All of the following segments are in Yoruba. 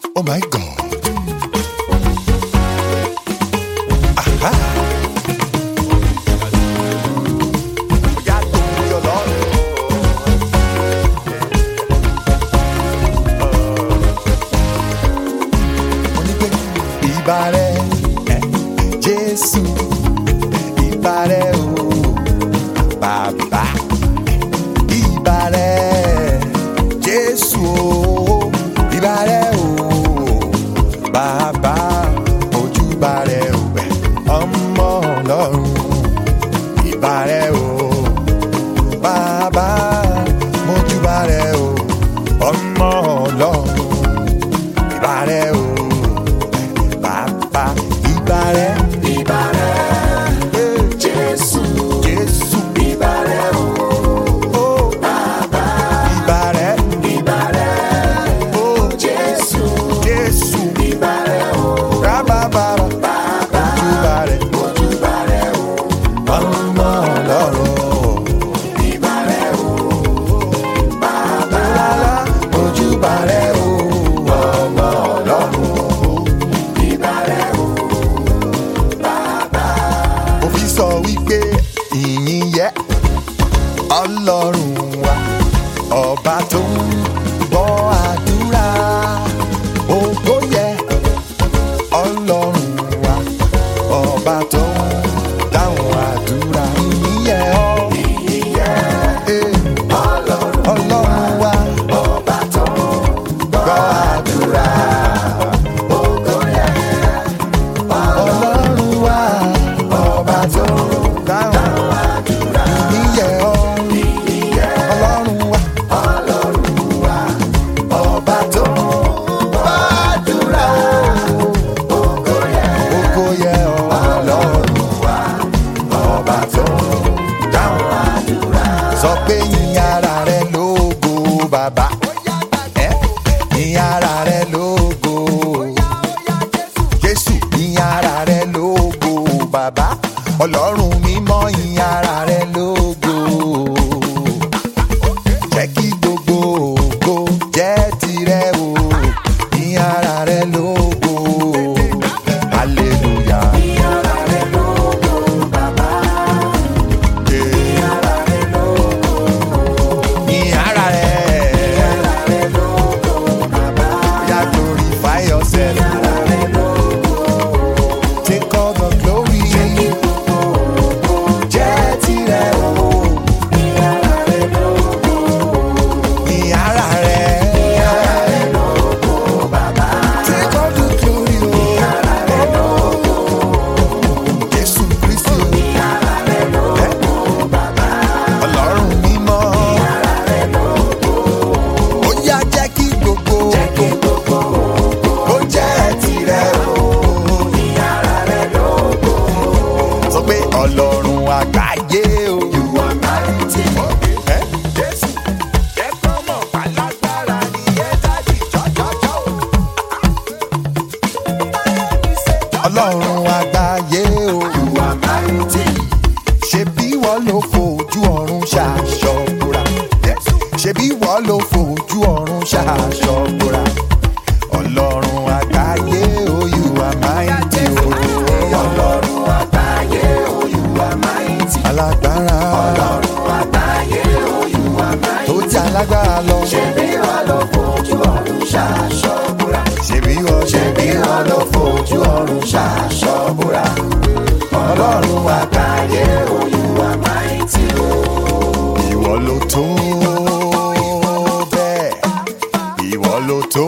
Oh my God. Aha. Bóyá torí Ọlọ́run. Mo ní pé ìbà rẹ̀ ẹ̀, Jésù ìbà rẹ̀ o bàbá ìbà rẹ̀ Jésù o ìbà rẹ̀ o bàbá ojúbà rẹ̀ o ẹ̀, ọmọ Ọlọ́run ìbà rẹ̀ o bàbá mojúbà rẹ̀ o ọmọ Ọlọ́run ìbà rẹ̀ o bàbá ìbà rẹ̀ Ìbà rẹ̀, Jésù. Jésù Ìbà rẹ̀ o, o Bàbá. ìbà rẹ̀ Ìbà rẹ̀, o Jésù. Jésù Ìbà rẹ̀ o, rábàbàrà Bàbá. ojúbà rẹ̀ Ojúbà rẹ̀ o, ọmọ Ọlọ́run ìbà rẹ̀ o, Bàbá. lálá ojúbà rẹ̀ o ọmọ Ọlọ́run. Ìbà rẹ̀ o, Bàbá. òfin sọ wípé ìyìn yẹ ọlọ́run wa ọba tó ń gbọ́ àdúrà ògo yẹ ọlọ́run wa ọba tó ń dáhùn àdúrà ìyìn yẹ ọ́ Eh, ọlọ́run wa Ọba tó ń gbọ́ àdúrà ògo yẹ. ọlọ́run wa ọba tó ń dáhùn Àdúrà ìyìn yẹ ọ́ ìyẹ́ ọlọ́run wa. Ọlọ́run wa, ọba tó ń gbàdúrà. Ògo yẹ Ògo yẹ Ọlọ́run wa, ọba tó ń dáhùn. gbàdúrà. Sọ pé yìn ara rẹ lógo bàbá. Ẹ́, Yìn ara rẹ lógo. Jésù yìn ara rẹ lógo bàbá. Ọlọ́run mímọ́ yìn ara rẹ lógo. Jẹ́ kí gbogbo ògo jẹ́ tirẹ̀ o. Yìn ara rẹ lógo. Hallelujah. Ìyára rẹ̀ lógo bàbá, Yeah. ìyára rẹ̀ lógo, Yìn ara rẹ. ìyára rẹ̀ lógo bàbá, Yeah, glorify yourself. ìyára rẹ̀ lógo. Take all the glory. Jẹ́ tirẹ̀ o. Ìyára rẹ̀ lógo, Yìn ara rẹ. ìyára rẹ̀ lógo bàbá, Take all the glory o. ìyára rẹ̀ lógo, Jésù Kristi o. ìyára rẹ̀ lógo bàbá. Ọlọ́run mímọ́. Ìyára rẹ̀ lógo, Ó yá jẹ́ kí gbogbo jẹ́ kí gbogbo ògo kó jẹ́ tirẹ̀ o. ìyára rẹ̀ lógo. Sọ pé Ọlọ́run àgbáyé o. You are mighty, Ẹ́, Jésù, jẹ́ kọ́ mọ̀ pálágbára ni ẹ dájú jọ́jọ́jọ́. Ọlọ́run àgbáyé o. you are mighty, ṣebí wọ́n ló fojú ọ̀run ṣàṣọ̀bùrà. ṣebí wọ́n ló fojú ọ̀run ṣàṣọ̀bùrà. ọlọ́run àgbáyé o you are mighty o. Ọlọ́run àgbáyé, oh you are mighty. alágbára Ọlọ́run àgbáyé, oh you are mighty. tó ti alágbára lọ. Ṣebí wa ló fojú ọ̀run ṣàṣọ́bùrà. ṣebí wọ́n Ṣebí wa ló fojú ọ̀run ṣàṣọ́bùrà. Ọlọ́run àgbáyé, oh you are mighty, oh. ìwọ ló tó bẹ́ẹ̀ ìwọ ló tó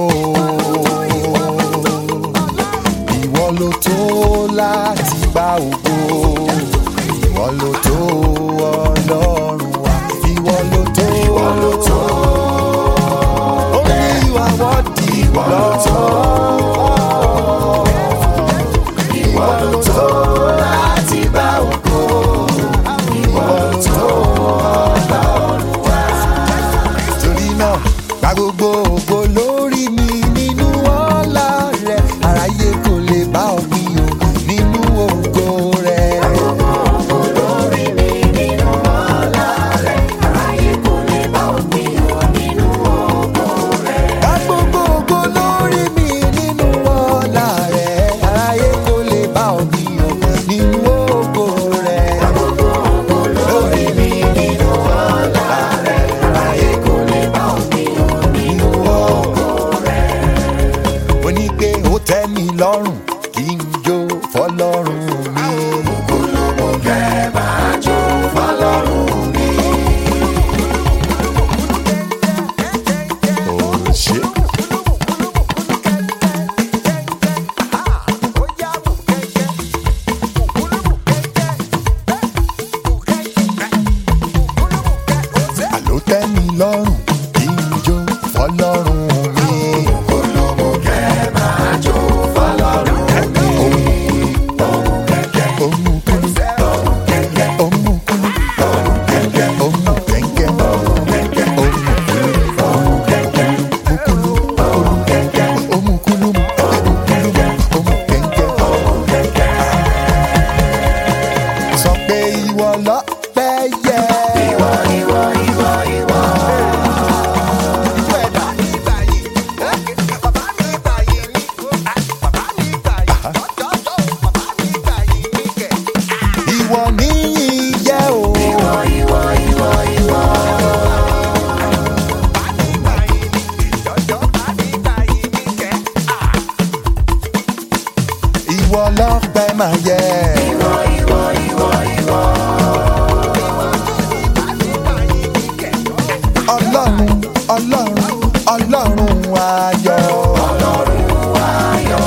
ìwọ ló tó láti gba ògo ìwọ ló tó ọlọ́run wa ìwọ ló tó ìwọ ló tó only you are worthy ìwọ ló tó Ìwọ ló tó láti bá ògo. Ìwọ ló tó Ọlọ́run wa. torí náà gba gbogbo ògo lórí mi nínú ọlá rẹ aráyé kò lè bá ọ bí o nínú ògo rẹ. Olórí mi nínú ọlá rẹ̀, aráyé kò lè bá òpin o nínú ògo rẹ̀. Gba gbogbo ògo lórí mi lọ́rùn kí n jó fọlọ́run mi. Ògúnlùmọ̀ kẹ́ máa jó fọlọ́run mi. Ó ṣe. Àló tẹ́ mi lọ́rùn kí n jó fọlọ́run mi. Ògúnlùmọ̀ kẹ́ máa jó fọlọ́run mi. Ohun kẹ̀kẹ́, Ohun kúlú, ohun kẹ̀kẹ́, ohun kúlú, ohun kẹ̀kẹ́, ohun kẹ̀kẹ́, ohun kẹ̀kẹ́, ohun kúlú, ohun kẹ̀kẹ́, kúlú, ohun kẹ̀kẹ́, ohun kúlú, ohun kúlú, ohun kẹ̀kẹ́. ohun kẹ̀kẹ́. Sọ pé ìwọ lọ́pẹ́ yẹ. Ìwọ, ìwọ, ìwọ, ìwọ. Ìwọ níyì yẹ o. Ìwọ, ìwọ, ìwọ, ìwọ. Ìwọ lọ́pẹ́ máa yẹ. Ìwọ, ìwọ, ìwọ, ìwọ. Ọlọ́run, Ọlọ́run, Ọlọ́run ayọ̀. Ọlọ́run ayọ̀.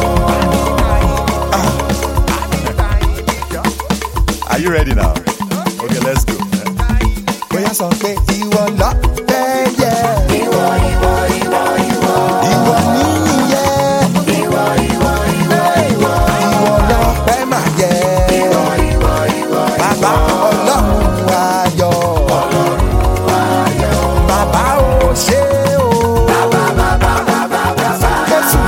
Are you ready now? Okay, let's go. Bóyá sọ pé ìwọ lọ́pẹ́ yẹ. Ìwọ, ìwọ, ìwọ, ìwọ. Ìwọ níyì yẹ. Ìwọ, ìwọ, ìwọ, ìwọ. Ìwọ lọ́pẹ́ máa yẹ. Ìwọ, ìwọ, ìwọ, Bàbá Ọlọ́run ayọ̀. Bàbá ò ṣe o. bàbá, bàbá, bàbá, bàbá. Jésù.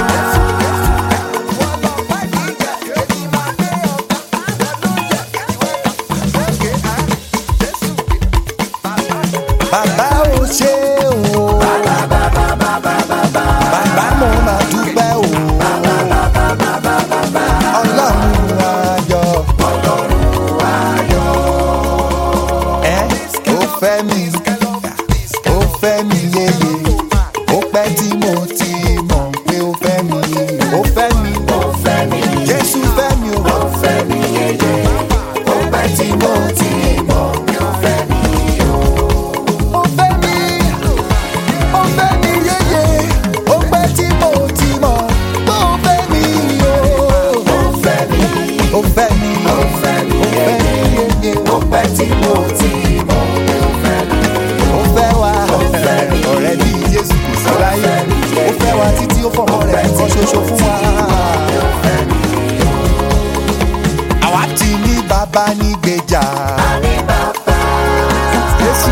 Bàbá ò ṣe o. Bàbá mo máa dúpẹ́ o. Ọlọ́run ayọ̀. Ẹ ó fẹ́ mi, ó fẹ́ mi yéye. Ó pẹ́ tí mo ti mọ̀ pé ó fẹ́ mi. Ó fẹ́ mi, Ó fẹ́ mi, Jésù fẹ́ mi o. ó fẹ́ mi yéye. Ó pẹ́ tí mo ti mọ̀ pé ó fẹ́ mi o. Ó fẹ́ mi, ó fẹ́ mi yéye. Ó pẹ́ tí mo ti mọ̀ pé ó fẹ́ mi o. Ó fẹ́ mi, Ó fẹ́ mi, ó fẹ́ mi ó fẹ́ yéye. mi yéye. Ó pẹ́ tí mo ti mọ̀ pé ó fẹ́ mi o. ó fẹ́ wa fẹ́ mi. ọ̀rẹ́ bí jésù kò sí láyé ó fẹ́ wa títí ó fọmọ rẹ̀ nìkan ṣoṣo fún wa. àwa ti ní bàbá ní gbèjà. Àní bàbá, jésù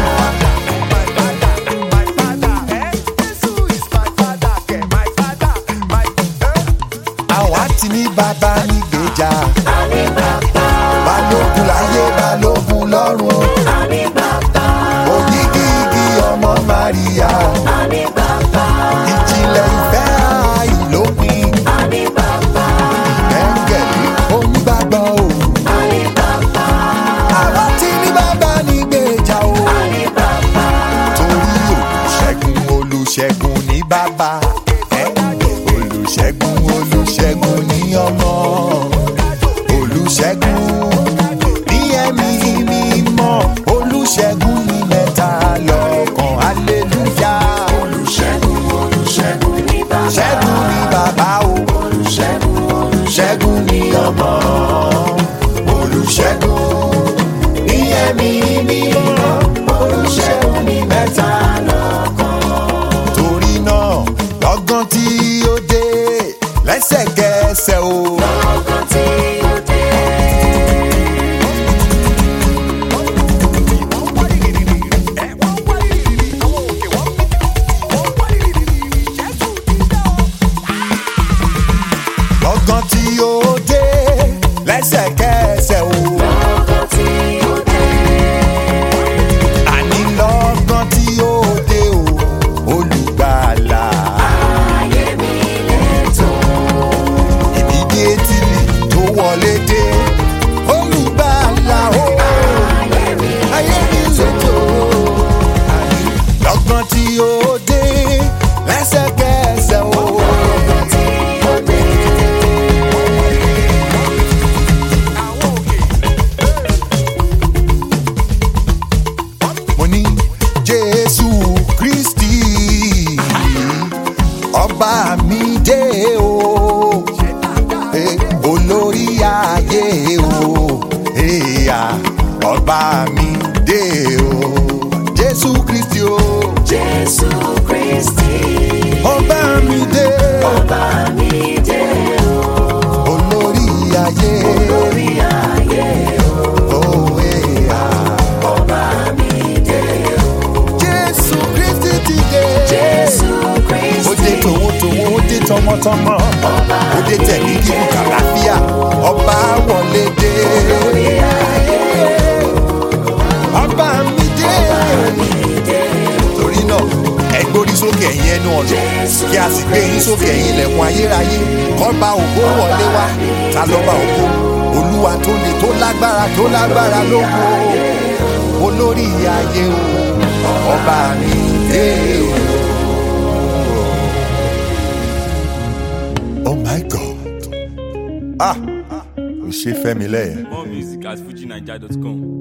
àwa ti ní bàbá ní gbèjà. àní bàbá, balógun láyé balógun lọ́run àní bàbá, ògìgìgì ọmọ maria àní bàbá, ìjìnlẹ̀ ìfẹ́ àìlópin àní bàbá, ẹ̀ńgẹ̀lì onígbàgbọ́ o. àní bàbá, àwa ti ní bàbá ní gbèjà o. àní bàbá. torí olùṣègùn olùṣègùn ní bàbá. ẹ́, olùṣègùn olùṣègùn ní ọmọ. olùṣègùn ní ẹ̀mí mímọ́. olùṣègùn ní mẹ́ta lọ́kàn aleluya. Olùṣègùn, olùṣègùn ní bàbá. ṣẹ́gun ní bàbá o. Olùṣègùn, olùṣègùn ṣẹ́gun ní ọmọ. olùṣègùn ní ẹ̀mí mímọ́. olùṣègùn ní mẹ́ta torí náà lọ́gán tí ó dé lẹ́sẹ̀kẹsẹ̀ o. lọ́gán tí ó dé. lọ́gán tí ó dé lẹ́sẹ̀kẹsẹ̀ o. Lọ́gán tí ó dé. àní lọ́gán tí ó dé o olùgbàlà. Ayé mi lẹ́tọ̀. ìdíje tìlì tó wọlé dé olùgbàlà o. Ayé mi ayé mi lójó. lọ́gán tí ó dé lẹ́sẹ̀kẹsẹ̀ o. lọ́gán tí ó dé. ọba mi dé o jésù kristi o Jésù Kristi, ọba mi dé ọba mi dé o, olórí ayé lórí ayé o, òwe à. ọba mi dé o. jésù kristi ti dé Jésù ó dé Kristi, tòwótòwó ó dé tọmọtọmọ ọba ó dé tẹ̀mí kíkún kàlàfíà ọba wọlé dé lórí ayé ọba mi dé mi dé o. torí náà ẹ gbórí sókè ẹ̀yin ẹnu ọ̀nà kí a sì gbé yín sókè ẹ̀yin ilẹ̀kùn ayérayé kọ́ba ògo wọlé wá ta lọ́ba ògo olúwa tó le tó lágbára tó lágbára lóko olórí ayé o ọba mi dé o. oh my god ah o ṣe fẹ́ mi lẹ́yìn. More music at fujinaija.com.